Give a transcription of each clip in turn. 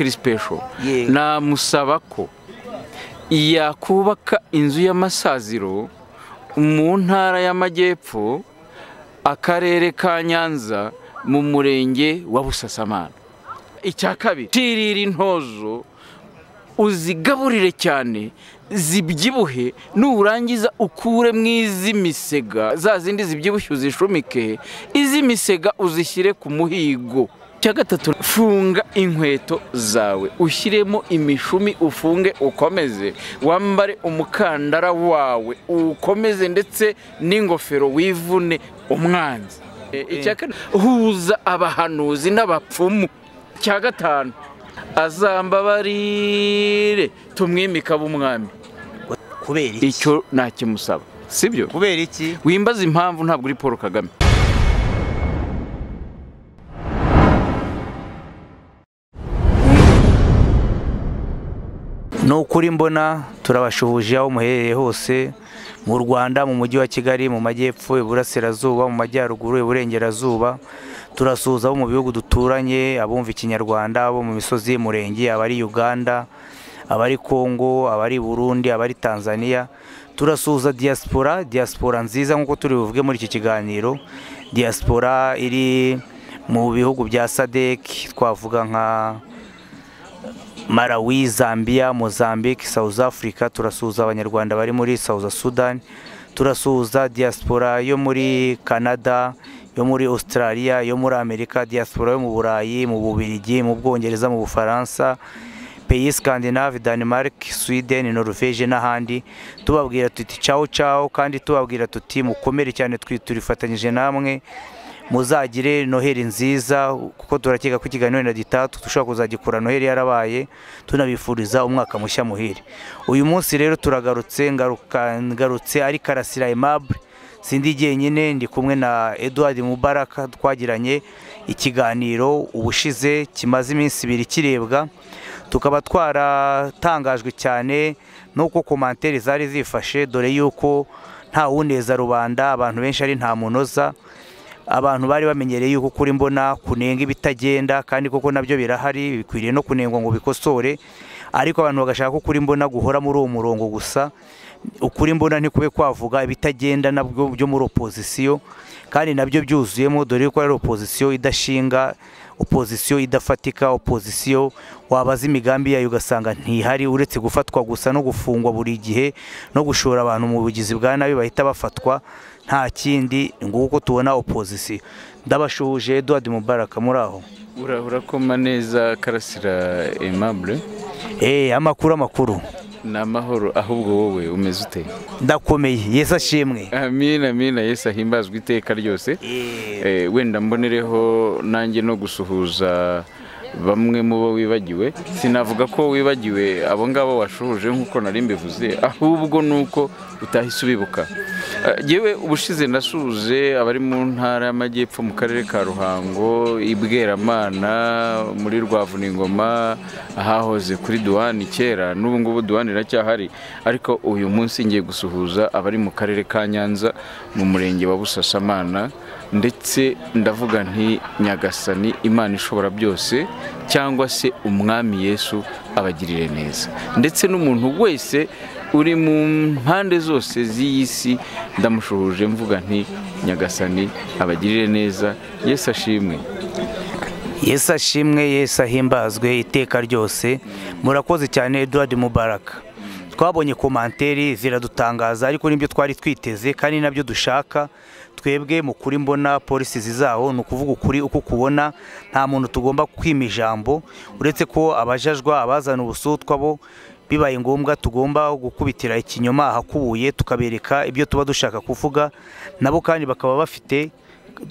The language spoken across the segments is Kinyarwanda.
kirisipesho Yeah. namusaba ko yakubaka inzu y'amasaziro mu ntara y'amajyepfo akarere ka nyanza mu murenge wa busasamana icya kabiri tirira intozo uzigaburire cyane zibyibuhe nurangiza ukure mu iz'imisega za zindi zibyibushye uzishumike iz'imisega uzishyire ku muhigo icya gatatu funga inkweto zawe ushyiremo imishumi ufunge ukomeze wambare umukandara wawe ukomeze ndetse n'ingofero wivune umwanzi E, icya kane huza abahanuzi n'abapfumu icya gatanu azambabarire tumwimika b'umwami kubera iki icyo nakimusaba sibyo kubera iki wimbaza impamvu ntabwo uri paul kagame ni ukuri mbona turabashuhuje aho muherereye hose mu rwanda mu mujyi wa kigali mu majyepfo iburasirazuba mu majyaruguru iburengerazuba turasuhuza abo mu bihugu duturanye abumva ikinyarwanda abo mu misozi y'umurenge abari uganda abari kongo abari burundi abari tanzania turasuhuza diaspora diaspora nziza nk'uko turi buvuge muri iki kiganiro diaspora iri mu bihugu bya sadec twavuga nka Malawi, Zambia, Mozambique, South Africa turasuhuza abanyarwanda bari muri South Sudan, turasuhuza diaspora yo muri Canada, yo muri Australia, yo muri Amerika, diaspora yo mu Burayi, mu Bubiligi, mu Bwongereza, mu Bufaransa, pays Scandinave, Denmark, Sweden, Norvege n'ahandi tubabwira tuti ciao ciao kandi tubabwira tuti mukomere cyane twi- turifatanyije namwe muzagire noheli nziza kuko turakeka ko ikiganiro na gitatu dushobora kuzagikora noheli yarabaye tunabifuriza umwaka mushya muhire uyu munsi rero turagarutse ngaruka- ngarutse ari karasira aimable sindi jyenyine ndi kumwe na Edouard Mubaraka twagiranye ikiganiro ubushize kimaze iminsi ibiri kirebwa tukaba twaratangajwe cyane n'uko komantere zari zifashe dore yuko nta wuneza rubanda abantu benshi ari nta munoza abantu bari bamenyereye yuko kuri mbona kunenga ibitagenda kandi koko nabyo birahari bikwiriye no kunengwa ngo bikosore ariko abantu bagashaka ko kuri mbona guhora muri uwo murongo gusa ukuri mbona ntikube kwavuga ibitagenda nabwo byo muri opozisiyo kandi nabyo byuzuyemo dore yuko ari opozisiyo idashinga opozisiyo idafatika opozisiyo wabaza imigambi yayo ugasanga ntihari uretse gufatwa gusa no gufungwa buri gihe no gushora abantu mu bugizi bwa nabi bahita bafatwa nta kindi nguko tubona opozisiyo ndabashuhuje Edouard Mubaraka muri aho urakoma neza karasira aimable eh amakuru amakuru ni amahoro ahubwo wowe umeze ute ndakomeye Yesu ashimwe amina amina yesu ahimbazwe iteka ryose Eh, Eh, wenda mbonereho nanjye no gusuhuza bamwe mu bo wibagiwe sinavuga ko wibagiwe abo ngabo washuhuje nk'uko nari mbivuze ahubwo ni uko utahise ubibuka Eh, yewe ubushize nasuhuje abari mu ntara y'amajyepfo mu karere ka ruhango i bweramana muri rwavuningoma ahahoze kuri duwani kera n'ubu ngubu duwani iracyahari ariko uyu munsi ngiye gusuhuza abari mu karere ka nyanza mu murenge wa busasamana ndetse ndavuga nti nyagasani imana ishobora byose cyangwa se umwami yesu abagirire neza ndetse n'umuntu wese uri mu mpande zose z'iyi si ndamushuhuje mvuga nti nyagasani abagirire neza yesu ashimwe Yesu ashimwe Yesu ahimbazwe iteka ryose murakoze cyane Edouard Mubaraka twabonye komanteri ziradutangaza ariko nibyo twari twiteze kandi nabyo dushaka twebwe mu kuri mbona polisi zizaho ni ukuvuga ukuri uko kubona nta muntu tugomba kwima ijambo uretse ko abajajwa abazana ubusutwa bo bibaye ngombwa tugomba gukubitira ikinyoma ahakubuye tukabereka ibyo tuba dushaka kuvuga nabo kandi bakaba bafite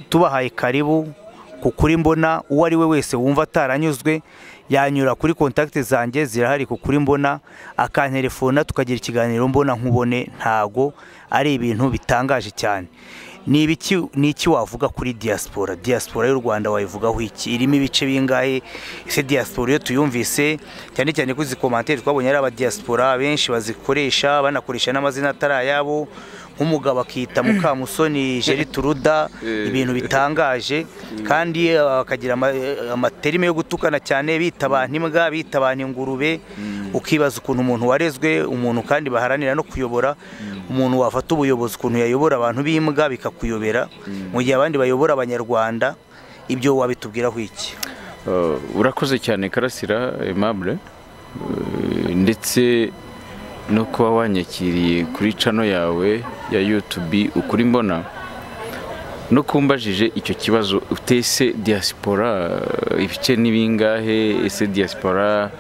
tubahaye karibu ku kuri mbona uwo ari we wese wumva ataranyuzwe yanyura kuri kontakiti zanjye zirahari ku kuri mbona akanterefona tukagira ikiganiro mbona nkubone ntago ari ibintu bitangaje cyane ni ibiki ni iki wavuga kuri diaspora diaspora y'u rwanda wayivugaho iki irimo ibice bingahe ese diaspora iyo tuyumvise cyane cyane kuri izi komantere twabonye ari abadiaspora benshi bazikoresha banakoresha n'amazina atari ayabo nk'umugabo akita mukamusoni jeri turuda ibintu bitangaje kandi eh, bakagira ama- eh, amaterime yo gutukana cyane bita abantu imbwa bita abantu ingurube ukibaza ukuntu umuntu warezwe umuntu kandi baharanira no kuyobora umuntu wafata ubuyobozi ukuntu yayobora abantu b'imbwa bikakuyobera mu gihe abandi bayobora abanyarwanda ibyo wabitubwiraho iki Uh, urakoze cyane karasira aimable Uh, ndetse no kuba wanyakiriye kuri cano yawe ya youtube ukuri mbona no kumbajije icyo kibazo utese diaspora uh, ibice ni bingahe ese diaspora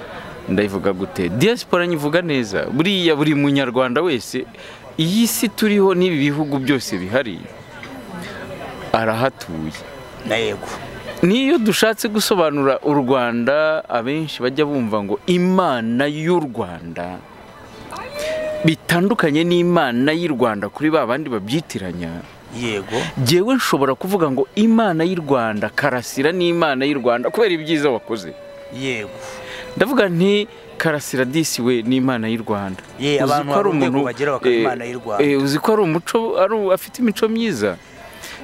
ndayivuga gute diaspora nyivuga neza buriya buri munyarwanda wese iyi si turiho n'ibi bihugu byose bihari arahatuye na yego niyo dushatse gusobanura u rwanda abenshi bajya bumva ngo imana y'u rwanda bitandukanye n'imana y'u rwanda kuri ba bandi babyitiranya yego jyewe nshobora kuvuga ngo imana y'u rwanda karasira n'imana y'u rwanda kubera ibyiza wakoze yego ndavuga nti karasira disi we n'imana y'u rwanda Ye, Uzi abantu ko ari hari urwego umuntu- bagera bakaba eh, Imana y'u Rwanda. eh, uzi ko ari umuco ari afite imico myiza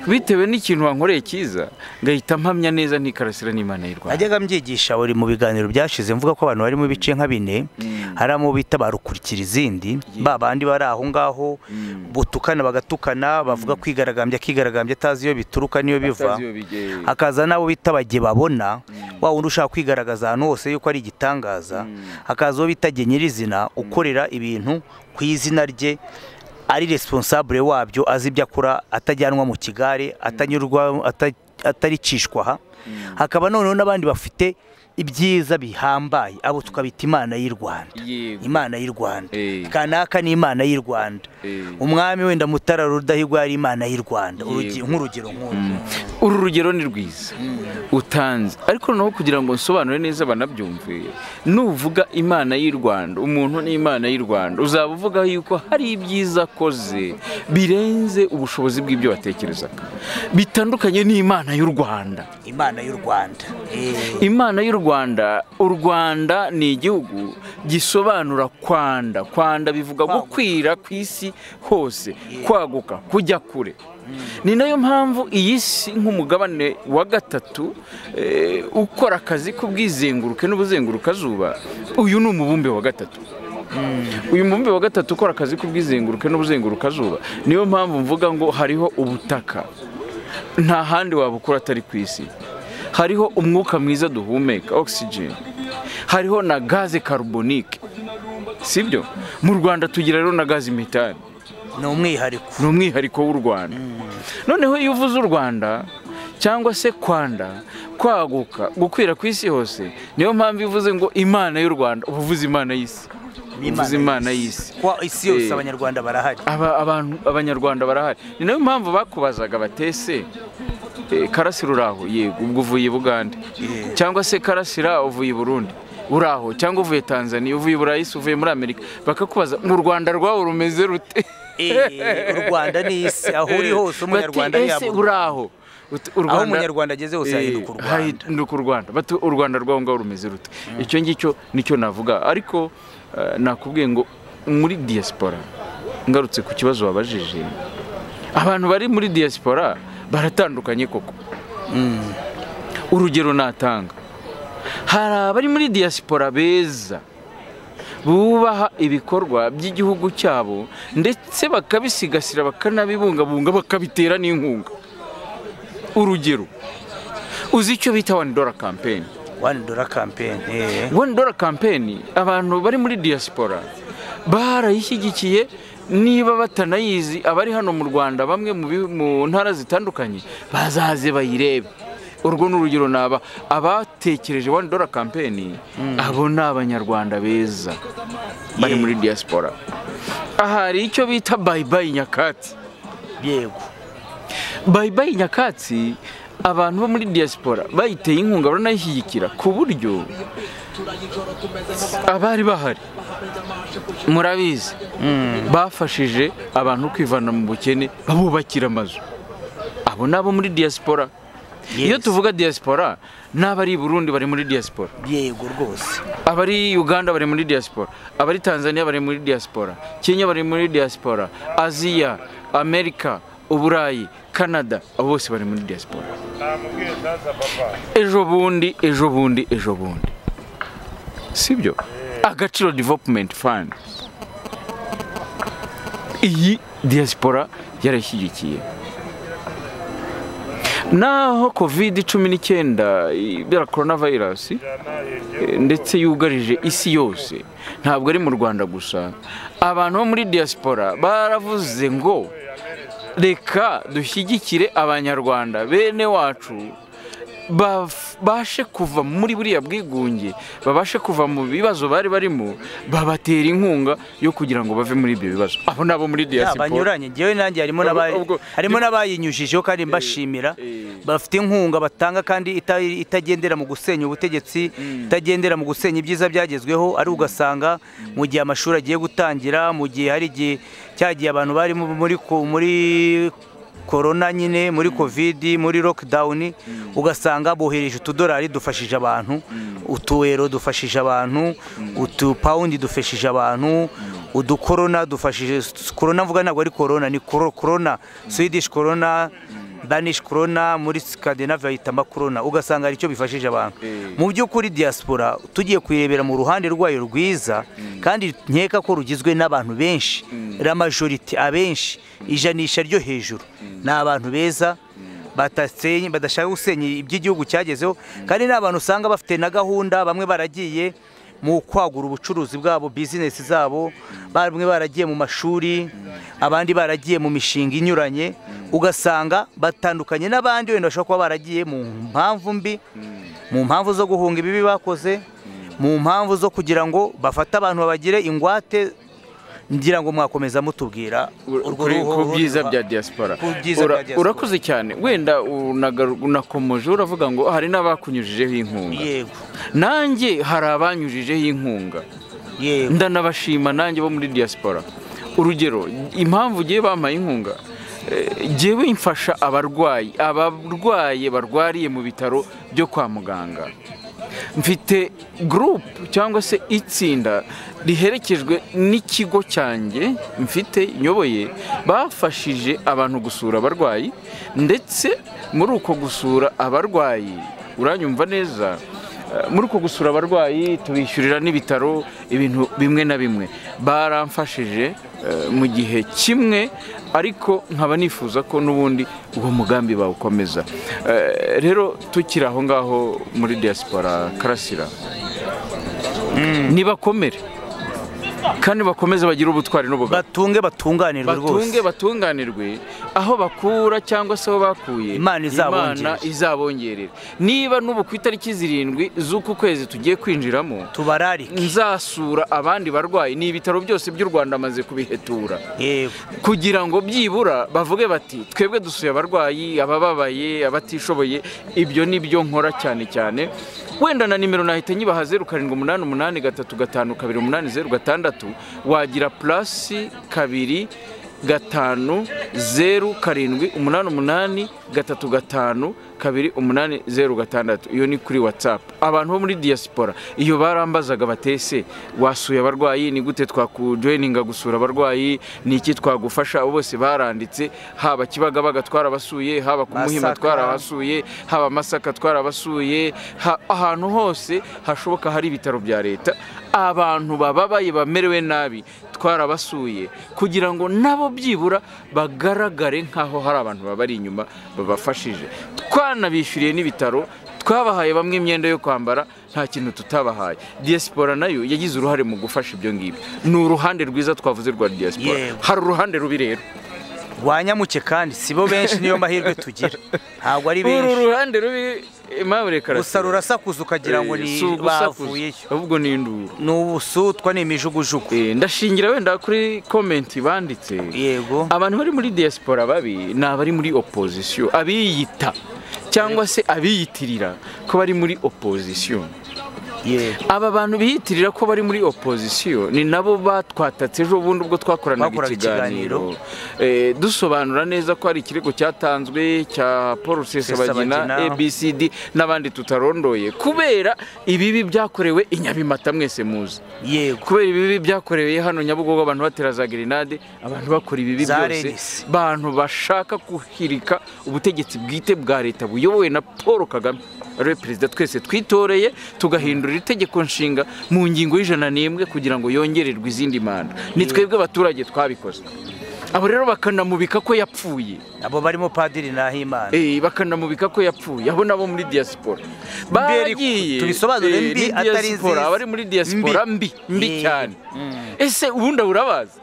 bitewe n'ikintu wankoreye cyiza ngahita mpamya neza nti karasira n'imana y'u rwanda najyaga mbyigisha buri mu biganiro byashize mvuga ko abantu barimo ibice nka bine hari abo bita barukurikira izindi ba bandi bari aho ngaho butukana bagatukana bavuga kwigaragambya akigaragambya atazi iyo bituruka n'iyo biva hakaza n'abo bita bajye babona wa wundi ushaka kwigaragaza ahantu hose yuko ari igitangaza hakaza uwo bita jye nyirizina ukorera ibintu ku izina rye ari responsable wabyo azi ibyo akora atajyanwa mu kigare atanyurwa ata- ataricishwa aha hakaba noneho n'abandi bafite ibyiza bihambaye abo tukabita imana y'u rwanda Yego. imana y'u rwanda Eh. kanaka ni imana y'u rudahigwa Eh. umwami wenda mutara rudahigwa yari imana y'u rwanda urugi- Yego. nk'urugero nk'uru uru rugero ni rwiza utanze ariko noneho kugira ngo nsobanure neza banabyumve nuvuga imana y'u rwanda umuntu ni imana y'u rwanda uzaba uvuga yuko hari ibyiza akoze birenze ubushobozi bw'ibyo watekerezaga bitandukanye n'imana y'u rwanda imana y'u rwanda Eh. imana y'u rwanda u rwanda ni igihugu gisobanura kwanda kwanda bivuga gukwira ku isi hose kwaguka kujya kure ni nayo mpamvu iyi si nk'umugabane wa gatatu eh, ukora akazi k'ubwizenguruke n'ubuzengurukazuba uyu ni umubumbe wa gatatu uyu mubumbe wa gatatu ukora akazi k'ubwizenguruke n'ubuzengurukazuba niyo mpamvu mvuga ngo hariho ubutaka nta handi wabukura atari ku isi hariho umwuka mwiza duhumeka oxygen hariho na gaze carbonique sibyo mu rwanda tugira rero na gaze metane ni umwihariko ni umwihariko w'u rwanda noneho iyo uvuze u rwanda cyangwa se kwanda kwaguka gukwira ku isi hose niyo mpamvu iyo uvuze ngo imana y'u rwanda uba uvuze imana y'isi Ni uvuze imana y'isi kwa isi yose Eh. abanyarwanda barahari Aba- abantu abanyarwanda barahari ni nayo mpamvu bakubazaga batese eh, karasira uraho yego ubwo uvuye bugande cyangwa se karasira uvuye i burundi uraho cyangwa uvuye tanzania uvuye i burayisi uvuye muri amerika bakakubaza mu rwanda rwawe rumeze rute Eh, u rwanda ni isi aho uri Bati, hose umunyarwanda ese yaba uraho Ut- u aho Rwanda- umunyarwanda ageze hose Eh, yahinduka u rwanda hahinduka u rwanda bati u rwanda rwaho ngaho rumeze rute icyo ngicyo nicyo navuga ariko eh, nakubwiye ngo muri diaspora ngarutse ku kibazo wabajije abantu bari muri diaspora baratandukanye koko urugero natanga hari abari muri diaspora beza bubaha ibikorwa by'igihugu cyabo ndetse bakabisigasira bakanabibungabunga bakabitera n'inkunga urugero uzi icyo bita wani dora kampeni one dollar campaign eh. wani dora kampeni abantu bari muri diaspora barayishyigikiye niba batanayizi abari hano mu rwanda bamwe mu bi- mu ntara zitandukanye bazaze bayirebe urwo ni urugero naba abatekereje wani dora kampeni abo ni abanyarwanda beza bari Yeah. muri diaspora aha hari icyo bita bayibayi nyakatsi yego bayibayi nyakatsi abantu bo muri diaspora bayiteye inkunga baranayishyigikira ku buryo abari bahari murabizi bafashije abantu kwivana mu bukene babubakira amazu abo ni abo muri diaspora iyo Yes. tuvuga diaspora n'abari i burundi bari muri diaspora yego rwose abari uganda bari muri diaspora abari tanzania bari muri diaspora kenya bari muri diaspora aziya amerika uburayi canada abo bose bari muri diaspora ejo bundi ejo bundi ejo bundi sibyo agaciro development fund iyi diaspora yarashyigikiye naho covid cumi n'icyenda ibera korona virusi ndetse yugarije isi yose ntabwo ari mu rwanda gusa abantu bo muri diaspora baravuze ngo reka dushyigikire abanyarwanda bene wacu baf- bashe kuva muri buriya bwigunge babashe kuva mu bibazo bari barimo babatera inkunga yo kugira ngo bave muri ibyo bibazo abo ni abo muri diaspora banyuranye njyewe nanjye harimo n'aba- ubwo- harimo n'abayinyujijeho kandi mbashimira eh. bafite inkunga batanga kandi ita- itagendera mu gusenya ubutegetsi itagendera mu gusenya ibyiza byagezweho ari ugasanga mu gihe amashuri agiye gutangira mu gihe hari igihe cyagiye abantu bari mu- muri ko- muri korona nyine muri kovidi muri lockdown ugasanga bohereje utudolari dufashije abantu utuwero dufashije abantu utupawundi dufashije abantu udukorona dufashije korona mvuga ntabwo ari korona ni koro- korona swedish korona danish korona muri scandinavia bahita amakorona ugasanga hari icyo bifashije abantu Eh. mu by'ukuri diaspora tugiye kuyirebera mu ruhande rwayo rwiza kandi nkeka ko rugizwe n'abantu benshi la majorite abenshi ijanisha ryo hejuru ni abantu beza batasenye- badashaka gusenya iby'igihugu cyagezeho kandi ni abantu usanga bafite na gahunda bamwe baragiye mu kwagura ubucuruzi bwabo bizinesi zabo bamwe baragiye mu mashuri abandi baragiye mu mishinga inyuranye ugasanga batandukanye n'abandi wenda bashobora kuba baragiye mu mpamvu mbi mu mpamvu zo guhunga ibibi bakoze mu mpamvu zo kugira ngo bafate abantu babagire ingwate ngira ngo mwakomeza mutubwira urwo kuri- ruhu- ku ruhu- byiza rwa- bya diaspora ku byiza Ura- bya diaspora. urakoze cyane wenda unagaru- unakomoje uravuga ngo hari n'abakunyujijeho inkunga yego nanjye hari abanyujijeho inkunga yego ndanabashima nanjye bo muri diaspora urugero impamvu ugiye bampaye inkunga eh, jyewe mfasha abarwayi abarwaye barwariye mu bitaro byo kwa muganga mfite gurupu cyangwa se itsinda riherekejwe n'ikigo cyanjye mfite nyoboye bafashije abantu gusura abarwayi ndetse muri uko gusura abarwayi uranyumva neza Eh, muri uko gusura abarwayi tubishyurira n'ibitaro ibintu bimwe na bimwe baramfashije eh, mu gihe kimwe ariko nkaba nifuza ko n'ubundi uwo mugambi bawukomeza Eh, rero tukiri aho ngaho muri diaspora karasira nibakomere kandi bakomeze bagire ubutwari n'ubugabo batunge batunganirwe batunge rwose batunganirwe aho bakura cyangwa se aho bakuye Imana izabongerere. izabongerera niba n'ubu ku itariki zirindwi z'uku kwezi tugiye kwinjiramo tubararike nzasura abandi barwayi ni ibitaro byose by'u rwanda amaze kubihetura yego kugira ngo byibura bavuge bati twebwe dusuye abarwayi abababaye abatishoboye ibyo ni byo nkora cyane cyane wenda na nimero nahita nyibaha zeru karindwi umunani umunani gatatu gatanu kabiri umunani zeru gatandatu wagira purasi kabiri gatanu zeru karindwi umunani umunani gatatu gatanu kabiri umunani zeru gatandatu iyo ni kuri watsapu abantu bo muri diaspora iyo barambazaga batese wasuye abarwayi ni gute twakujoyininga gusura abarwayi ni iki twagufasha abo bose baranditse haba kibagabaga twarabasuye haba ku muhima Masaka. twarabasuye haba masaka twarabasuye ha- ahantu hose hashoboka hari ibitaro bya leta abantu bababaye bamerewe nabi twarabasuye kugira ngo nabo byibura bagaragare nk'aho hari abantu babari inyuma babafashije twanabishyuriye n'ibitaro twabahaye bamwe imyenda yo kwambara nta kintu tutabahaye diaspora nayo yagize uruhare mu gufasha ibyo ngibyo ni uruhande rwiza twavuze rwa diaspora Yewe. hari uruhande rubi rero wanyamuke kandi si bo benshi niyo mahirwe tugira ntabwo ari uru benshi ruhande rubi impamvu reka gusa rurasakuza ukagira ngo Eh, ni si ugusakuza, bavuyeyo ahubwo ni induru ni ubusutwa ni imijugujugu Eh, ndashingira wenda kuri komenti banditse yego abantu bari muri diaspora babi ni abari muri opozisiyo abiyita cyangwa se abiyitirira ko bari muri opozisiyo yego aba bantu biyitirira ko bari muri opozisiyo ni nabo batwatatse ejo bundi ubwo twakoranaga Bakoraga ikiganiro Eh, dusobanura neza ko hari ikirego cyatanzwe cya paul Rusesabagina. sesabagina abcd n'abandi tutarondoye kubera ibibi byakorewe i nyabimata mwese muzi yego kubera ibibi byakorewe hano nyabugogo abantu batera za grenade abantu bakora ibibi Za byose Renis. bantu bashaka guhirika ubutegetsi bwite bwa leta buyobowe na paul kagame ariwe perezida twese twitoreye tugahindura itegeko nshinga mu ngingo y'ijana n'imwe kugira ngo yongererwe izindi manda ni twebwe abaturage twabikoze abo rero bakanamubika ko yapfuye abo barimo padiri nahimana Eh, bakanamubika ko yapfuye abo nabo muri diaspora Mberi- bagiye tubisobanure eh, mbi ni atari diaspora, nziza. abari muri diaspora mbi mbi Eh, cyane ese ubundi urabazi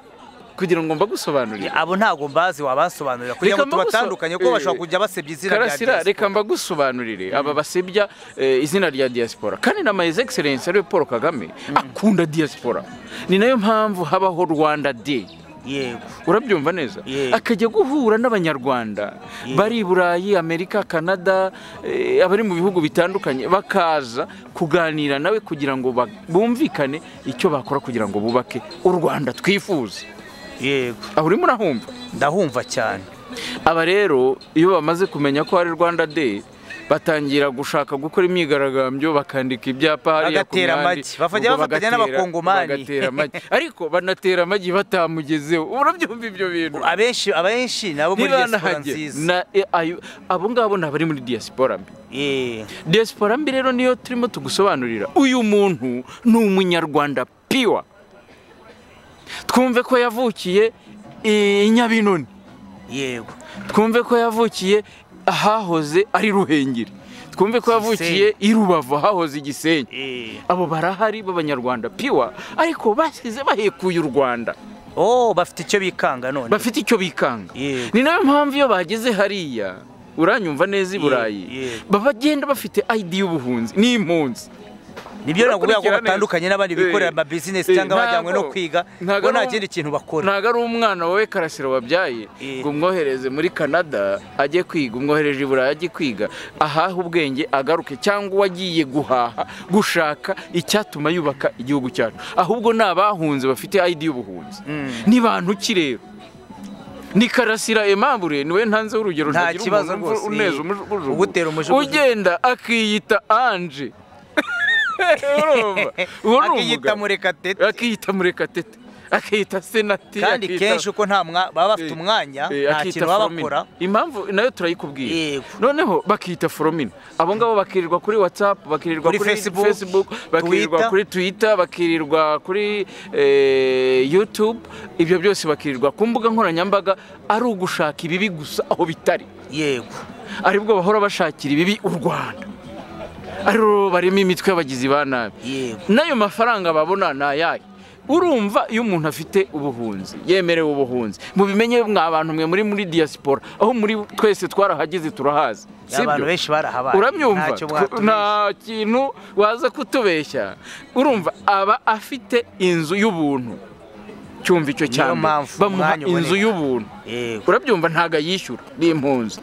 kugira ngo mbagusobanurire abo ntago mbazi wabasobanurira kugira Reka ngo tubatandukanye kuko mbaguso- bashobora kujya basebya izina rya karasira diaspora. reka mbagusobanurire aba basebya eh, izina rya diaspora kandi na mayize egiserensi ariwe paul kagame akunda diaspora ni nayo mpamvu habaho rwanda day yego urabyumva neza Yego. akajya guhura n'abanyarwanda bari i burayi amerika kanada eh, abari mu bihugu bitandukanye bakaza kuganira nawe kugira ngo ba- bumvikane icyo bakora kugira ngo bubake u rwanda twifuza yego aho urimo urahumva ndahumva cyane aba rero iyo bamaze kumenya ko hari rwanda day batangira gushaka gukora imyigaragambyo bakandika ibyapa hariya ku Bagatera mihanda, amagi. Bafajya ubwo bafatanya bagatera- n'abakongomani. bagatera amagi ariko banatera amagi batamugezeho urabyumva ibyo bintu abenshi abenshi nabo muri diaspora ntibanahajye nziza Na- e, ayo- abo ngabo ni abari muri diaspora mbi Eh, diaspora mbi rero niyo turimo tugusobanurira uyu muntu ni umunyarwanda piwa twumve ko yavukiye i nyabinoni yego twumve ko yavukiye ahahoze ari ruhengeri twumve ko yavukiye i rubavu ahahoze igisenyi Eh. abo barahari b'abanyarwanda piwa ariko basize bahekuye u rwanda oh bafite icyo bikanga none bafite icyo bikanga Yego. ni nayo mpamvu iyo bageze hariya uranyumva neza i burayi yego. bagenda bafite id y'ubuhunzi n'impunzi nibyo nakubwira ko Bakurikira neza. batandukanye n'abandi Eh, bikorera amabizinesi eh, cyangwa bajyanywe no ntago- kwiga ntago bo nta ari um- kindi kintu bakora ntabwo ari umwana wowe karasira wabyaye Eh. ngo umwohereze muri canada ajye kwiga umwohereje i burayi ajye kwiga ahahe ubwenge agaruke cyangwa uwagiye guhaha gushaka icyatuma yubaka igihugu cyacu ahubwo ni abahunze bafite id y'ubuhunzi ni bantu ki rero ni karasira emambure niwe ntanzeho urugero Nta ntagira kibazo umuntu rwose, uneza eh. umujugujugu. Ugutera umujugujugu. ugenda akiyita anje urumva uwo ni akiyita umugabo. murekatete akiyita murekatete akiyita senateri kandi akiyita- kenshi uko nta mwa- baba bafite Eh, umwanya eh, nta akiyita kintu baba Foromina. bakora impamvu nayo turayikubwira Yego. noneho bakiyita foromina abo ngabo bakirirwa kuri whatsapp bakirirwa Kuri kuri Facebook, facebook bakirirwa Twitter. kuri twitter bakirirwa kuri eh, youtube ibyo byose bakirirwa ku mbuga nkoranyambaga ari ugushaka ibibi gusa aho bitari yego aribwo bahora bashakira ibibi u rwanda aribo barimo imitwe y'abagizi ba nabi yego n'ayo mafaranga babona ni ayahe urumva iyo umuntu afite ubuhunzi yemerewe ubuhunzi mubimenye mwa bantu mwe muri muri diaspora aho muri twese twarahageze turahazi si abantu byo? benshi barahabaye urabyumva ntacyo Tw- mwatubeshya. nta kintu waza kutubeshya urumva aba afite inzu y'ubuntu cyumva icyo cyane mpamvu bamuha umwanya inzu uboneka. y'ubuntu yego urabyumva ntago ayishyura ni impunzi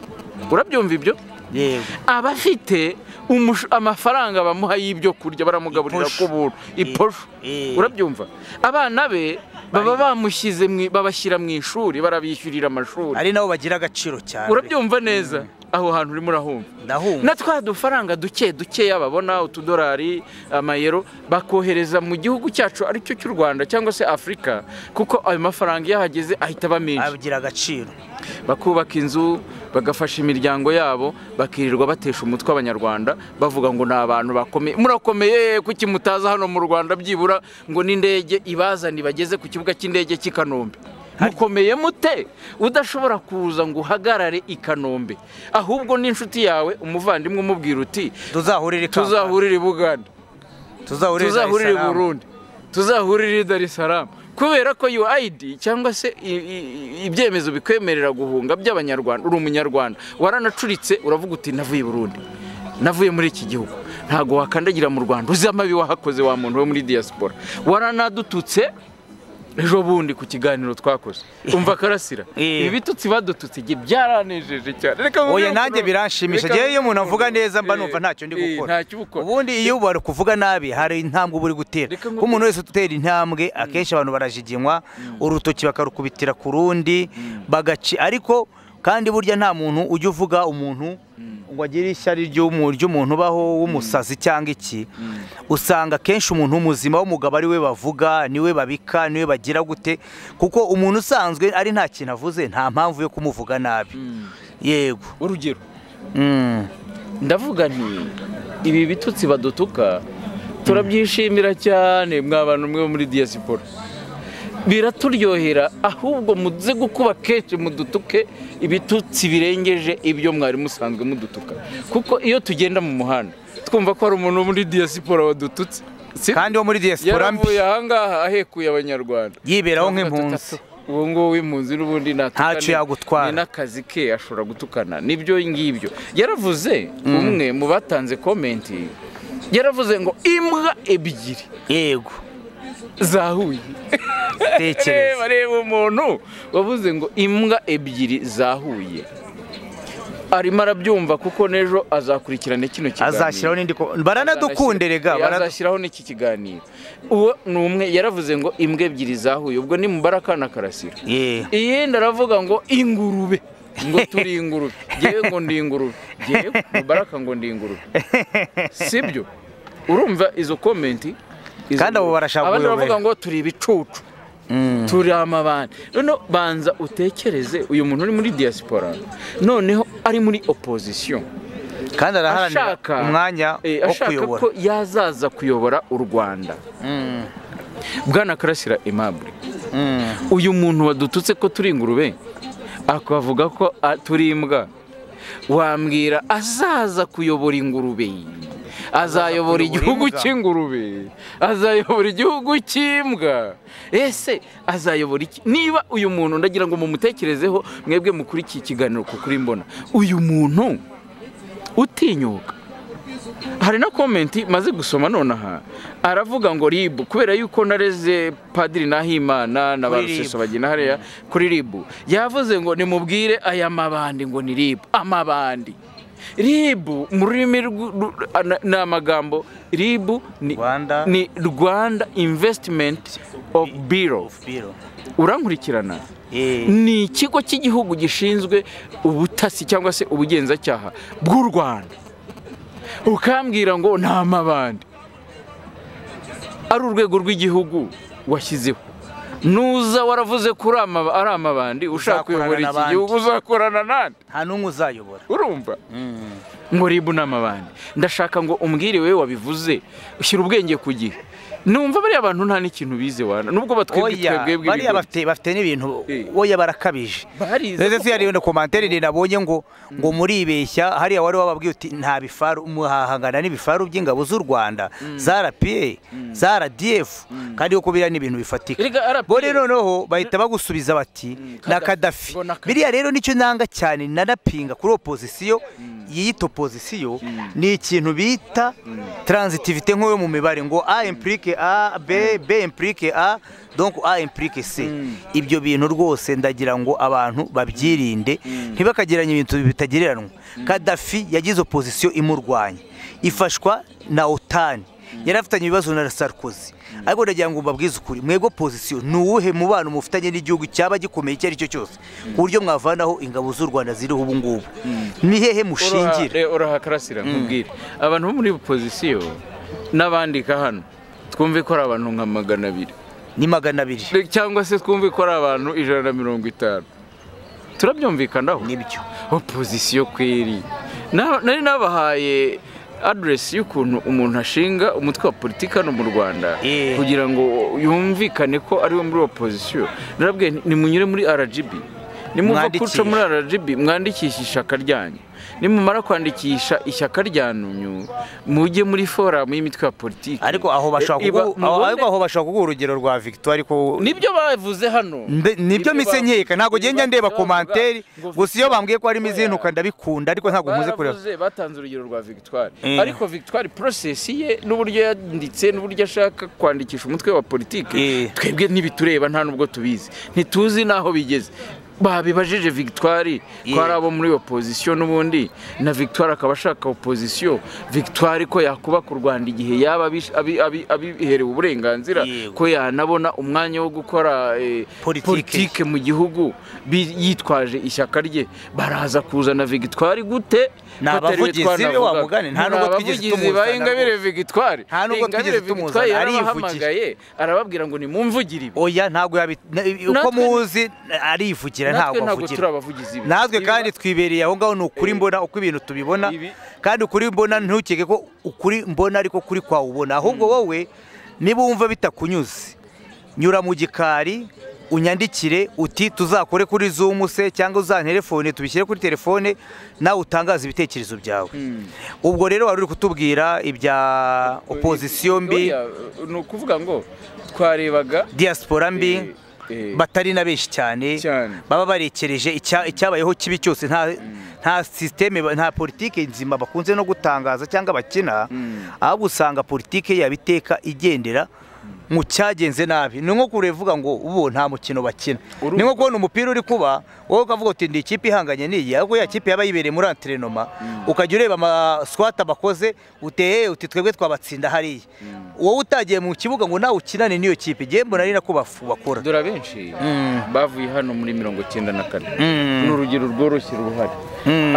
urabyumva ibyo yego aba afite umush- amafaranga bamuha y'ibyo kurya baramugaburira Iposho. ku buntu iposho Eh. urabyumva abana be baba bamushyize mu- babashyira mu ishuri barabishyurira amashuri ari nabo bagira agaciro cyane urabyumva neza aho hantu urimo urahumva ndahumva na twa dufaranga duke dukeya babona utudolari amayero bakohereza mu gihugu cyacu aricyo cy'u rwanda cyangwa se afurika kuko ayo mafaranga iyo ahageze ahita aba menshi agira agaciro bakubaka inzu bagafasha imiryango yabo bakirirwa batesha umutwe abanyarwanda bavuga ngo ni abantu bakomeye murakomeye kuki mutaza hano mu rwanda byibura ngo n'indege ibazane ibageze ku kibuga cy'indege cy'i kanombe mukomeye mute udashobora kuza ngo uhagarare i kanombe ahubwo n'inshuti yawe umuvandimwe umubwira uti tuzahurire i Kampala. tuzahurire i buganda tuzahurire i Dar es tuzahurire i Salaam. burundi tuzahurire i dar es salaam kubera ko uid cyangwa se i- i- ibyemezo bikwemerera guhunga by'abanyarwanda uri umunyarwanda waranacuritse uravuga uti navuye i burundi navuye muri iki gihugu ntabwo wakandagira mu rwanda uzi amabi wahakoze wa muntu we muri diaspora waranadututse ejo bundi ku kiganiro twakoze umva karasira Eh. ibitutsi badututse igihe byaranejeje cyane reka oya nkubwire nanjye ukuntu- biranshimisha reka ngewe iyo umuntu avuga nkubwire neza mba ukuntu- numva ntacyo ndi Eh, eh, gukora ntacyo uba ukora ubundi iyo bari kuvuga nabi hari intambwe uba uri gutera Reka kuko umuntu wese utera intambwe akenshi abantu barajiginywa urutoki bakarukubitira ku rundi bagaci ariko kandi burya nta muntu ujya uvuga umuntu ngo agire ishyari ry'umu- ry'umuntu ubaho w'umusazi cyangwa iki usanga akenshi umuntu muzima w'umugabo ari we bavuga niwe babika niwe bagira gute kuko umuntu usanzwe ari nta kintu avuze nta mpamvu yo kumuvuga nabi yego urugero Mm. ndavuga nti ibi bitutsi badutuka turabyishimira cyane mwa bantu mwe bo muri diyasipora biraturyohera ahubwo muze gukuba kenshi mudutuke ibitutsi birengeje ibyo mwari musanzwe mudutuka kuko iyo tugenda mu muhanda twumva ko hari umuntu wo muri diyasipora wadututse si kandi wo muri diaspora mbi yaravuye ahangaha ahekuye abanyarwanda yiberaho nk'impunzi ubu ngubu impunzi n'ubundi ntatukane. Ntacyo yagutwara. ni n'akazi ke ashobora gutukana nibyo ngibyo yaravuze umwe mu batanze komenti yaravuze ngo imbwa ebyiri yego zahuye tekereza bareba umuntu wavuze ngo imbwa ebyiri zahuye arimo arabyumva kuko n'ejo azakurikirana kino kiganiro azashyiraho n'indi ko- baranadukunderega Azashyira- azashyiraho n'iki kiganiro uwo ni umwe yaravuze ngo imbwa ebyiri zahuye ubwo ni mubare akana karasira iyindi aravuga ngo ingurube ngo turi ingurube ngewe ngo ndi ingurube ngewe mubaraka ngo ndi ingurube sibyo urumva izo komenti izo- Kandi abo barashaka abandi kuyobera. baravuga ngo turi ibicucu turi amabandi noneho banza utekereze uyu muntu uri muri diaspora noneho ari muri opozisiyo kandi araharanira ashaka umwanya eh, wo ashaka kuyobora ko yazaza kuyobora u rwanda bwana karasira aimable Mm. uyu muntu wadututse ko turi ingurube akavuga ko ah, turi imbwa wambwira azaza kuyobora ingurube azayobora kuyobora igihugu imbwa. cy'ingurube azayobora igihugu cy'imbwa ese azayobora iki niba uyu muntu ndagira ngo mumutekerezeho mwebwe mukuri iki kiganiro kuko uri mbona uyu muntu utinyuka hari na komenti maze gusoma nonaha aravuga ngo ribu kubera yuko nareze padiri nahimana na ba Kuri ruseso bagina hariya kuri ribu yavuze ngo nimubwire aya mabandi ngo ni ribu amabandi ribu mu rurimi rw'u- ru- ana- ni amagambo ribu ni Rwanda- ni rwanda invesitimenti ofu biro Biro. urankurikirana Eh. ni ikigo cy'igihugu gishinzwe ubutasi cyangwa se ubugenzacyaha bw'u rwanda ukambwira ngo ni amabandi ari urwego rw'igihugu washyizeho nuza waravuze ko uri amaba- ari amabandi ushaka Uzakorana kuyobora iki n'abandi. gihugu uzakorana nande nta n'umwe uzayobora urumva ngo ribu ni amabandi ndashaka ngo umbwire wowe wabivuze ushyira ubwenge ku gihe numva bariya bantu nta n'ikintu bize wana nubwo batwebwe oya twebwe bariya ibigori. bafite bafite n'ibintu Eh. oya barakabije Barize ndetse ko- si hari ibintu komantere ndi nabonye ngo ngo muribeshya hariya wari wababwiye uti nta bifaru muhahangana n'ibifaru by'ingabo z'u Rwanda za RPA za RDF kandi koko biriya ni ibintu bifatika Erega RPA bo rero noneho bahita bagusubiza bati na Gaddafi. Gaddafi Ngo na Gaddafi. biriya rero nicyo nanga cyane nanapinga kuri opozisiyo yiyita opozisiyo ni ikintu bita transitivite nk'uwo mu mibare ngo a implique a b b implique a donc a implique c ibyo bintu rwose ndagira ngo abantu babyirinde ntibakagiranye ibintu bitagereranywa kadafi yagize opozisiyo imurwanya ifashwa na otani yari afitanye ibibazo na sarkozy ariko ndagira ngo mbabwize ukuri mwebwe pozisiyo ni uwuhe mubano mufitanye n'igihugu cyaba gikomeye icyo ari cyo cyose ku buryo mwavanaho ingabo z'u rwanda ziriho ubu ngubu ni hehe mushingira Uraha- uraha karasira nkubwire abantu bo muri opozisiyo n'abandika hano twumve ko ari abantu nka magana abiri ni magana abiri Reka cyangwa se twumve ko ari abantu ijana na mirongo itanu turabyumvikanaho nibyo opozisiyo kweri Na- nari nabahaye aderesi y'ukuntu umuntu ashinga umutwe wa politiki hano mu rwanda Eh. kugira ngo yumvikane ko ari we muri opozisiyo narabwiye nti, nimunyure muri rgb nimuva Mwandikishe. kuca muri rgb mwandikishe ishyaka ryanyu nimumara kwandikisha ishyaka ryanyu mujye muri foramu y'imitwe ya politiki ariko aho bashaka Iba- kugu- aho- mubone- ariko aho bashaka kuguha urugero rwa victoire ariko nibyo bavuze hano Mbe- nibyo Nibyo mise nkeka ntabwo bavuze, genda ndeba bavuga komanteri ngo gusa iyo bambwiye ko harimo Victoire- izintuka ndabikunda ariko ntabwo nkunze kureba baravuze batanze urugero rwa victoire Eh. ariko victoire porosesi ye n'uburyo yanditse n'uburyo ashaka kwandikisha umutwe wa politiki Eh. twebwe ntibitureba nta n'ubwo tubizi ntituzi n'aho bigeze babibajije victoire ko Yeah. ari abo muri opozisiyo n'ubundi na victoire akaba ashaka opozisiyo victoire ko yakubaka u rwanda igihe yaba abish- abi- abi- abiherewe uburenganzira Yego. ko yanabona umwanya wo gukora eh, Politike. politike politike mu gihugu bi- yitwaje ishyaka rye baraza kuzana Victoire gute Ni batariwe abavugizi twanavuga. be wa mugani, nta Ni n'ubwo twigeze abavugizi tumuzana ba Ingabire Victoire Nta n'ubwo Ingabire twigeze tumuzana, Victoire arivugira. yarabahamagaye arababwira ngo nimumvugire ibi oya ntabwo yabi- na- Natwe- uko muzi arivugira natwe ntabwo ntabwo turi avugira abavugizi be. natwe Ibi- kandi twibereye aho ngaho ni ukuri mbona uko ibintu tubibona Ibi- kandi ukuri mbona ntukeke ko ukuri mbona ariko kuri kwawe ubona ahubwo wowe niba wumva bitakunyuze nyura mu gikari unyandikire uti tuzakore kuri zumu se cyangwa uzanterefone tubishyire kuri telefone nawe utangaze ibitekerezo byawe ubwo rero wari uri kutubwira ibya opozisiyo mbi Oya, ni ukuvuga ngo twarebaga diaspora mbi eh, eh, batari na benshi cyane Cyane. baba barekereje icya- icyabayeho kibi cyose nta nta sisiteme ba- nta politike nzima bakunze no gutangaza cyangwa bakina ahubwo usanga politike yabo iteka igendera mu cyagenze nabi ni nko kurevuga ngo ubu nta mukino bakina Urumva. ni nko kubona umupira uri kuba wowe ukavuga uti ndi ikipe ihanganye n'iyi ariko ya kipe yaba yibereye muri antrenoma ukajya ureba amaswata bakoze uteye uti twebwe twabatsinda hariya wowe utagiye mu kibuga ngo nawe ukinane n'iyo kipe igihe mbona ari nako bafu- bakora dore abenshi bavuye hano muri mirongo cyenda na kane Mm. ni urugero rworoshye ruhari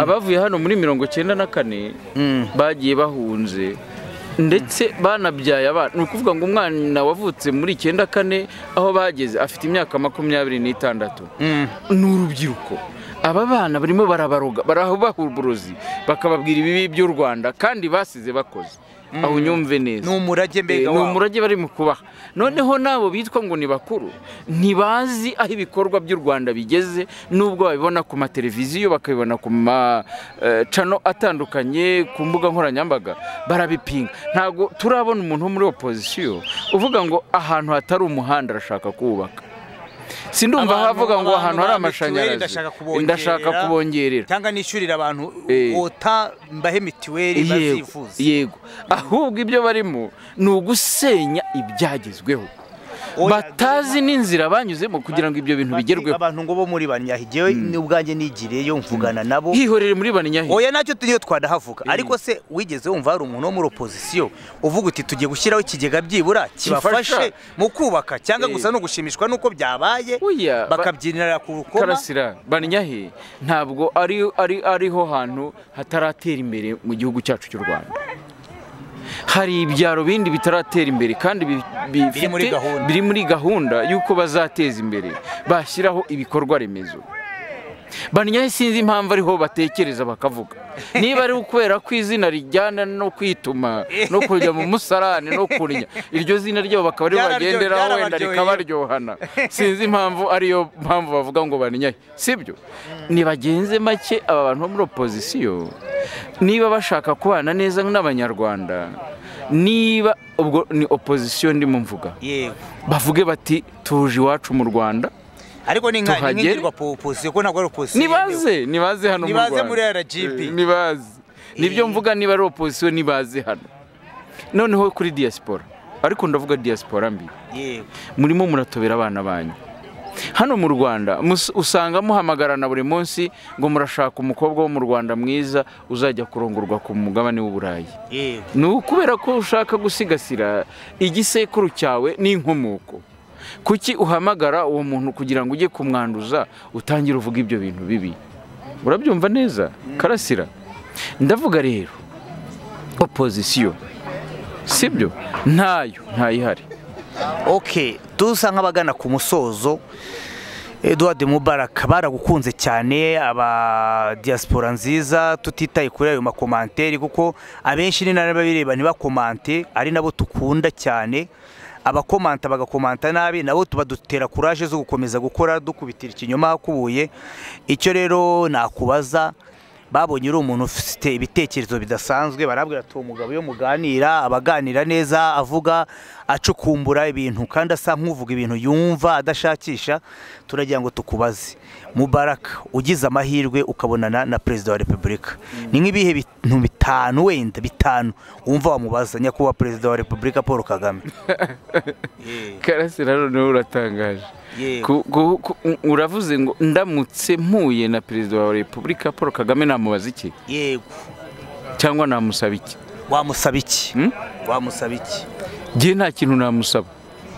abavuye hano muri mirongo cyenda na kane Mm. bagiye bahunze ndetse banabyaye abana ni ukuvuga ngo umwana wavutse muri icyenda kane aho bageze afite imyaka makumyabiri n'itandatu Mm. ni urubyiruko aba bana barimo barabaroga barabaha uburozi bakababwira ibibi by'u rwanda kandi basize bakoze aho unyumve neza ni umurage mbega ni wabo. umurage bari mu kubaha noneho n'abo bitwa ngo ni bakuru ntibazi aho ibikorwa by'u rwanda bigeze nubwo babibona ku mateleviziyo bakabibona ku macano atandukanye ku mbuga nkoranyambaga barabipinga ntabwo turabona umuntu wo muri opozisiyo uvuga ngo ahantu hatari umuhanda arashaka kuwubaka sindumva Abantu- ahavuga ngo abantu ahantu hari ba mituweli amashanyarazi ndashaka kubongerera. ndashaka kubongerera cyangwa nishyurira abantu Eh. ota mbahe mituweli yego bazivuza yego ahubwo ibyo barimo ni ugusenya ibyagezweho Oya, batazi n'inzira banyuzemo kugira ngo ibyo bintu Bati bigerweho abantu ngo bo muri banyahigewe n'ubwanjye nigiriyeyo mvugana nabo hihorere muri banyahi oya nacyo niyo twanahavuga ariko se wigeze wumva hari umuntu wo muri opozisiyo uvuga uti tugiye gushyiraho ikigega byibura kibafashe Kibafasha. mu kubaka cyangwa Eh. gusa no gushimishwa n'uko byabaye Oya, ba- bakabyinira ku rukoma karasira banyahi ntabwo ari ari ariho hantu hataratera imbere mu gihugu cyacu cy'u rwanda hari ibyaro bindi bitaratera imbere kandi bi- bi- Biri muri bifite- gahunda. biri muri gahunda y'uko bazateza imbere bashyiraho ibikorwa remezo banyahe sinzi impamvu ariho batekereza bakavuga niba ari ukubera ko izina rijyana no kwituma no kujya mu musarane no kurya iryo zina ryabo bakaba ariho Byararyo- bagenderaho wenda byarabaryoheye. rikabaryohana sinzi impamvu ariyo mpamvu bavuga ngo banyahe sibyo nibagenze make aba bantu bo muri opozisiyo niba bashaka kubana neza n'abanyarwanda niba ubwo ni opozisiyo ndimo mvuga yego bavuge bati tuje iwacu mu rwanda ariko ni nka Tuhagere. ingirwa po opozisiyo ko ntabwo ari opozisiyo yemewe. nibaze nibaze hano mu Nibaze rwanda muri RGB. Eh, nibaze nibyo mvuga niba ari opozisiyo nibaze hano noneho kuri diaspora ariko ndavuga diaspora mbi yego murimo muratobera abana banyu hano mu rwanda mus- usanga muhamagarana buri munsi ngo murashaka umukobwa wo mu rwanda mwiza uzajya kurongorwa ku mugabane w'uburayi yego ni ukubera ko ushaka gusigasira igisekuru cyawe n'inkomoko kuki uhamagara uwo muntu kugira ngo ujye kumwanduza utangire uvuga ibyo bintu bibi urabyumva neza karasira ndavuga rero opozisiyo sibyo ntayo ntayihari ok dusa nk'abagana ku musozo Edouard Mubarak baragukunze cyane aba diaspora nziza tutitaye kuri ayo makomanteri kuko abenshi ni nabo bireba ntibakomante ari nabo tukunda cyane abakomanta bagakomanta nabi nabo tuba dutera kuraje zo gukomeza gukora dukubitira ikinyoma akubuye icyo rero nakubaza babonye uri umuntu ufite ibitekerezo bidasanzwe barabwira ati uwo mugabo iyo muganira aba aganira neza avuga acukumbura ibintu kandi asa nk'uvuga ibintu yumva adashakisha turagira ngo tukubaze mubaraka ugize amahirwe ukabonana na perezida wa repubulika ni nk'ibihe bintu bitanu wenda bitanu wumva wamubaza nyakubahwa perezida wa repubulika paul kagame karasira rero niwe uratangaje Ku- ku- ku- uravuze ngo ndamutse mpuye na perezida wa repubulika paul kagame namubaza iki yego cyangwa namusaba iki wamusaba iki Hmm? wamusaba iki njye nta kintu namusaba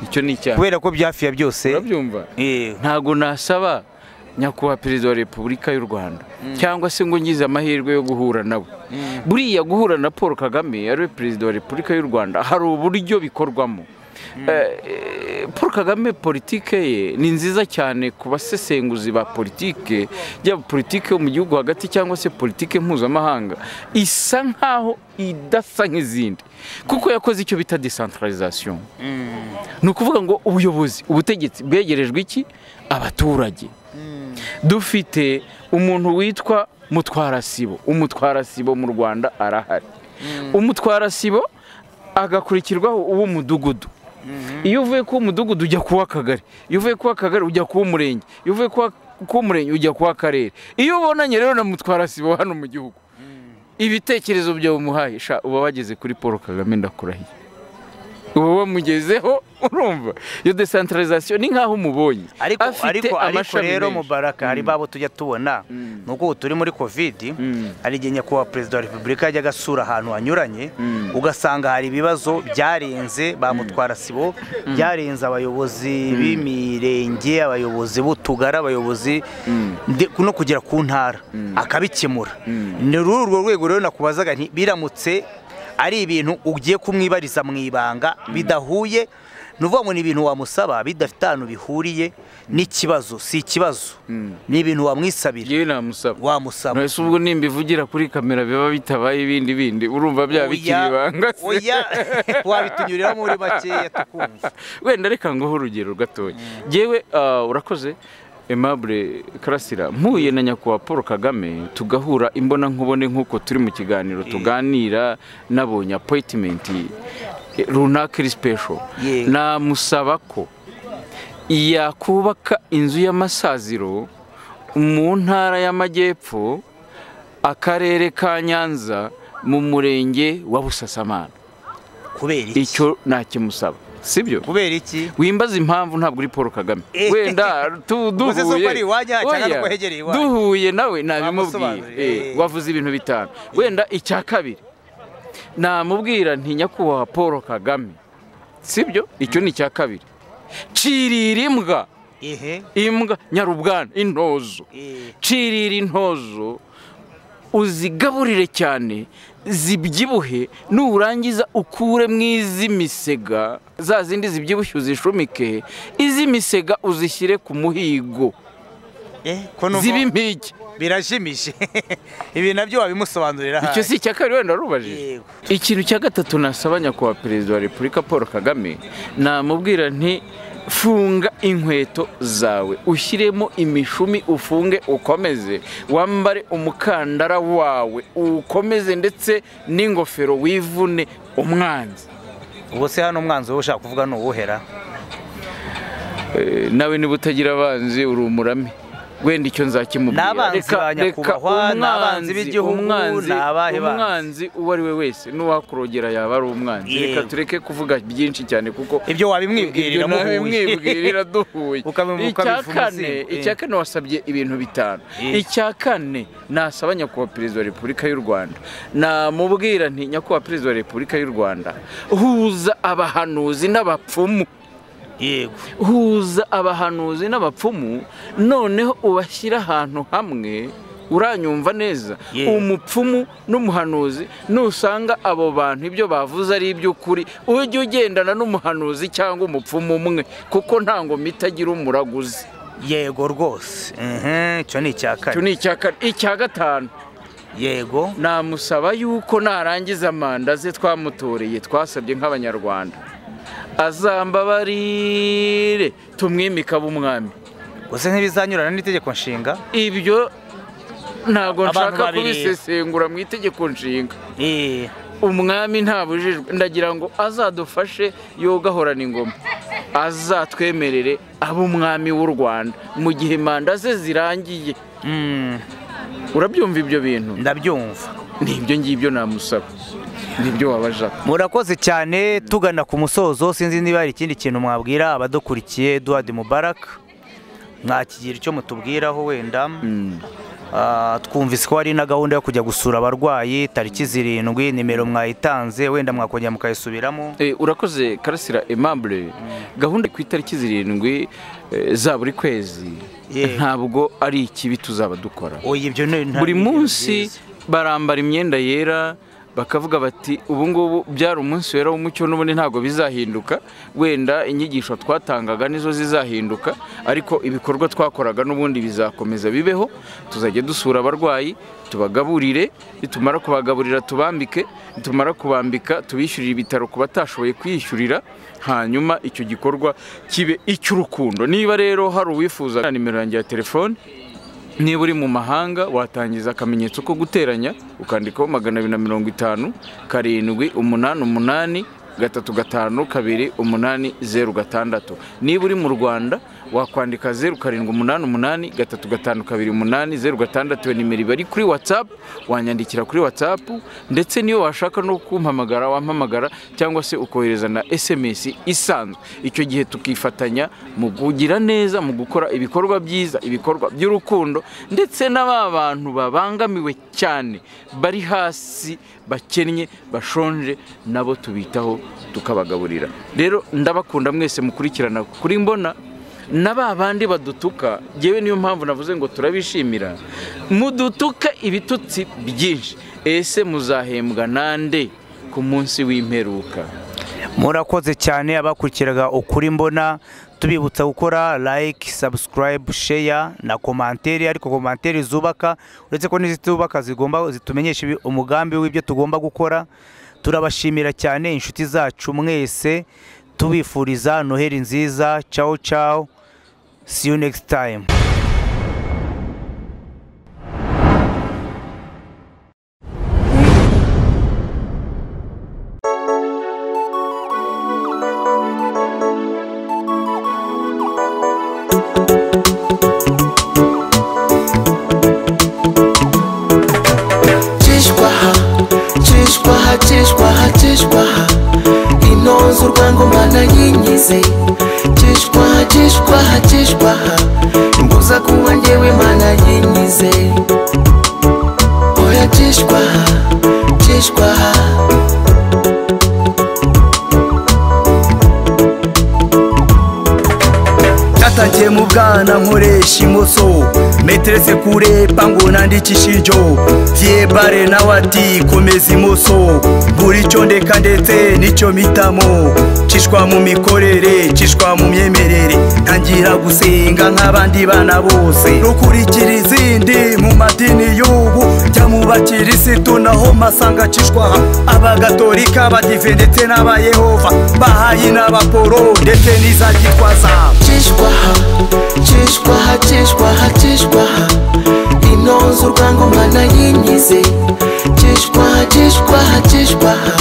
icyo ni icyaha kubera ko byafi ya byose urabyumva yego ntabwo nasaba nyakubahwa perezida wa repubulika y'u rwanda cyangwa se ngo ngize amahirwe yo guhura nawe buriya guhura na paul kagame ari we perezida wa repubulika y'u rwanda hari uburyo bikorwamo Eh, paul kagame politike ye ni nziza cyane ku basesenguzi ba politike yaba politike yo mu gihugu hagati cyangwa se politike mpuzamahanga isa nkaho idasa nk'izindi kuko yakoze icyo bita decentralisation ni ukuvuga ngo ubuyobozi ubutegetsi bwegerejwe iki abaturage dufite umuntu witwa mutwarasibo umutwarasibo mu rwanda arahari umutwarasibo agakurikirwaho uw'umudugudu iyo uvuye ku mudugudu ujya ku w'akagari iyo uvuye ku w'akagari ujya ku w'umurenge iyo uvuye ku w'umurenge ujya ku w'akarere iyo ubonanye rero na mutwarasibo hano mu gihugu ibitekerezo byawe umuhaye sha uba wageze kuri paul kagame ndakurahiye uba wamugezeho urumva iyo desantarizasiyo ni nk'aho umubonye ariko Afite ariko ariko amashami rero menshi. mubaraka hari babo tujya tubona nuko ubu turi muri kovidi hari igihe nyakubahwa perezida wa repubulika yajyaga asura ahantu hanyuranye ugasanga hari ibibazo byarenze ba mutwara sibo byarenze abayobozi b'imirenge abayobozi b'utugari abayobozi nde- no kugera ku ntara akabikemura ni ruri urwo rwego rero nakubazaga nti biramutse ari ibintu ugiye kumwibariza mu ibanga bidahuye ni uvuga ngo ni ibintu wamusaba bidafite ahantu bihuriye n'ikibazo si ikibazo ni ibintu wamwisabira yewe namusaba wamusaba ntese ubwo nimba ivugira kuri kamera biba bitabaye ibindi bindi urumva bya bikiri ibanga se oya wabitunyuriramo muri makeya tukumva wenda reka nguhe urugero gatoya yewe urakoze Aimable karasira mpuye na nyakubahwa paul kagame tugahura imbona nkubone nk'uko turi mu kiganiro tuganira nabonye apoyitimenti runaka iri special Yego. namusaba ko yakubaka inzu y'amasaziro mu ntara y'amajyepfo akarere ka nyanza mu murenge wa busasamana kubera iki icyo nakimusaba sibyo kubera iki wimbaze impamvu ntabwo uri paul kagame Eh. wenda tu- Uvuze se ko duhuye ari iwanyu cyangwa Oya, nuko hegereye iwanyu? duhuye nawe nabimubwira Wamusobanurira, Eh, eh. wavuze ibintu bitanu wenda icya kabiri namubwira nti nyakubahwa paul kagame sibyo icyo ni icya kabiri cirira imbwa ehe imbwa nyarubwana intozo eh, cirira intozo uzigaburire cyane zibyibuhe nurangiza ukure mu iz'imisega za zindi zibyibushye uzishumike iz'imisega uzishyire ku muhigo eh, ko numva ziba impigi birajimije ibi nabyo wabimusobanurira icyo ahandi. si icya kabiri wenda warubajije Yego. ikintu cya gatatu nasaba nyakubahwa perezida wa repubulika paul kagame namubwira nti funga inkweto zawe ushyiremo imishumi ufunge ukomeze wambare umukandara wawe ukomeze ndetse n'ingofero wivune umwanzi ubwo se hano umwanzi wowe ushaka kuvuga ni uwuhera Eh, nawe niba utagira abanzi uri umurame wenda icyo nzakimubwira N'abanzi ba nyakubahwa, n'abanzi b'igihugu, umwanzi ni abahe banzi? umwanzi uwo ari we wese n'uwakurogera yaba ari umwanzi Yego. reka tureke kuvuga byinshi cyane kuko ibyo wabimwibwirira ibyo nawe muhuye mwibwirira duhuye Ukabimu- icya ukabivuga kane umuzingo, eh. icya kane wasabye ibintu bitanu Eh. icya kane nasaba nyakubahwa perezida wa repubulika y'u rwanda namubwira nti nyakubahwa perezida wa repubulika y'u rwanda huza abahanuzi n'abapfumu yego huza abahanuzi n'abapfumu noneho ubashyira ahantu hamwe uranyumva neza Yeah. umupfumu n'umuhanuzi nusanga abo bantu ibyo bavuze ari iby'ukuri ujye ugendana n'umuhanuzi cyangwa umupfumu umwe kuko nta ngoma itagira umuraguzi yego rwose Mhm, icyo ni icya icyo kane ni icya kane icya gatanu yego namusaba yuko narangiza manda ze twamutoreye twasabye nk'abanyarwanda azambabarire tumwimike abe umwami gusa ntibizanyurana n'itegeko nshinga ibyo ntabwo Abantu nshaka babiri. kubisesengura mu itegeko nshinga Eh, umwami ntabujijwe ndagira ngo azadufashe yogahorana ingoma azatwemerere abe umwami w'u rwanda mu gihe manda ze zirangiye mm, urabyumva ibyo bintu ndabyumva nibyo ngibyo namusaba nibyo waba ashaka murakoze cyane tugana ku musozo sinzi niba hari ikindi kintu mwabwira abadukurikiye Eduard Mubarak mwakigira icyo mutubwiraho wenda Mm. Ah, twumvise ko hari na gahunda yo kujya gusura abarwayi tariki zirindwi nimero mwayitanze wenda mwakongera mukayisubiramo Eh, urakoze karasira emambure gahunda ku itariki zirindwi eh, za buri kwezi Yeah. ntabwo ari ikibi tuzaba dukora oya ibyo ni- nta- buri ni ibintu munsi byiza. barambara imyenda yera bakavuga bati ubu ngubu byari umunsi wera w'umucyo n'ubundi ntabwo bizahinduka wenda inyigisho twatangaga nizo zizahinduka ariko ibikorwa twakoraga n'ubundi bizakomeza bibeho tuzajya dusura abarwayi tubagaburire nitumara kubagaburira tubambike nitumara kubambika tubishyurire ibitaro ku batashoboye kwiyishyurira hanyuma icyo gikorwa kibe icy'urukundo niba rero hari uwifuza nimero yanjye ya telefone niba uri mu mahanga watangiza akamenyetso ko guteranya ukandikaho magana abiri na mirongo itanu karindwi umunani umunani gatatu gatanu kabiri umunani zeru gatandatu niba uri mu rwanda wakwandika zeru karindwi umunani umunani gatatu gatanu kabiri umunani zeru gatandatu iyo nimero iba ari kuri watsapu wanyandikira kuri watsapu ndetse niyo washaka no kumpamagara wampamagara cyangwa se ukohereza na SMS isanzwe icyo gihe tukifatanya mu kugira neza mu gukora ibikorwa byiza ibikorwa by'urukundo ndetse na ba bantu babangamiwe cyane bari hasi bakennye bashonje nabo tubitaho tukabagaburira rero ndabakunda mwese mukurikirana kuri mbona na ba bandi badutuka yewe niyo mpamvu navuze ngo turabishimira mudutuka ibitutsi byinshi ese muzahembwa nande ku munsi w'imperuka murakoze cyane abakurikiraga ukuri mbona tubibutsa gukora like subscribe share na komantere ariko komantere zubaka uretse ko n'izitubaka zigomba zitumenyesha ibi- umugambi w'ibyo tugomba gukora turabashimira cyane inshuti zacu mwese tubifuriza noheli nziza ciao ciao see you next time cishwaha cishwaha cishwaha cishwaha inonze urwango mana yinyize cishwaha cishwaha cishwaha imbuza kunywa njyewe mana yinyize oya cishwaha cishwaha Natangiye mu bwana nkoresha imoso meterese kurepa ngo nandikishe injo vyebare nawe ati komeza imoso buri cyo ndeka ndetse nicyo mitamo cishwa mu mikorere cishwa mu myemerere ntangira gusenga nk'abandi bana bose rukurikira izindi mu madini y'ubu jya mu bakirisitu naho masanga cishwa abagatolika abadive ndetse n'abayehova bahayi n'abaporo ndetse n'iza gitwaza cishwaha cishwaha cishwaha cishwaha inonze urwango mana yinyize cishwaha cishwaha cishwaha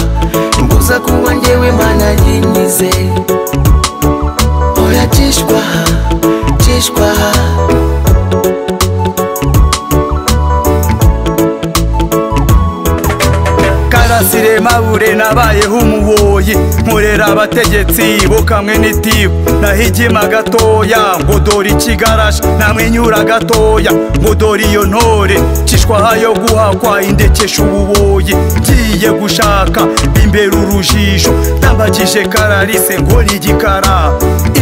imbuza kunywa njyewe mana yinyize oya cishwaha cishwaha karasire mabure nabayeho umuboyi nkorera abategetsi bo kamwe n'itibu nahigima gatoya ngo dore ikigarasha namwenyura gatoya ngo dore iyo ntore cishwaha yo guhakwa indekesha ububoyi ngiye gushaka imbere urujisho ndambagije karalise ngo ni igikara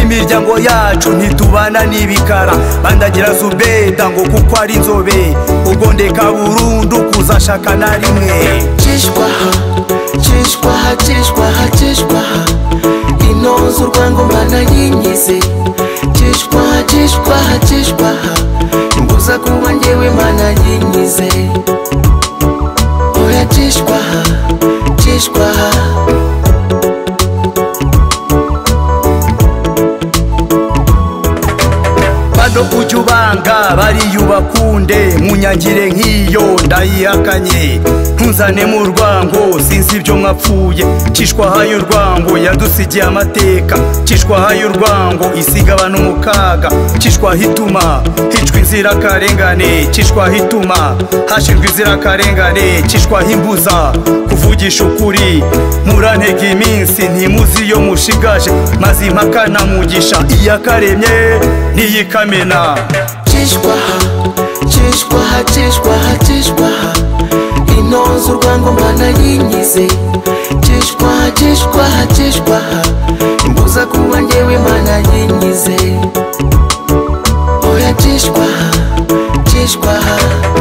imiryango yacu ntitubana n'ibikara bandagira zubeda ngo kuko ari inzobe ubwo ndeka burundu kuzashaka na rimwe cishwaha cishwaha cishwaha cishwaha inonze urwango mana yinyize cishwaha cishwaha cishwaha imbuza kunywa njyewe mana yinyize oya cishwaha cishwaha gakondo ujya ubanga bariyubakunde munyagire nk'iyo ndayihakanye ntunzane mu rwango sinzi ibyo mwapfuye cishwahaye urwango yadusigiye amateka cishwahaye urwango isigabana umukaga cishwaho ituma hicwa inzirakarengane cishwaho ituma hashirwa inzirakarengane cishwaho imbuza kuvugisha ukuri murantega iminsi ntimuzi iyo mushigaje maze impaka na mugisha iyakaremye n'iyikamena Chishwaha, chishwaha, chishwaha, chishwaha Inoza urwango mana yinyize Chishwaha, chishwaha, chishwaha Imbuza kuba njyewe mana yinyize Oya chishwaha, chishwaha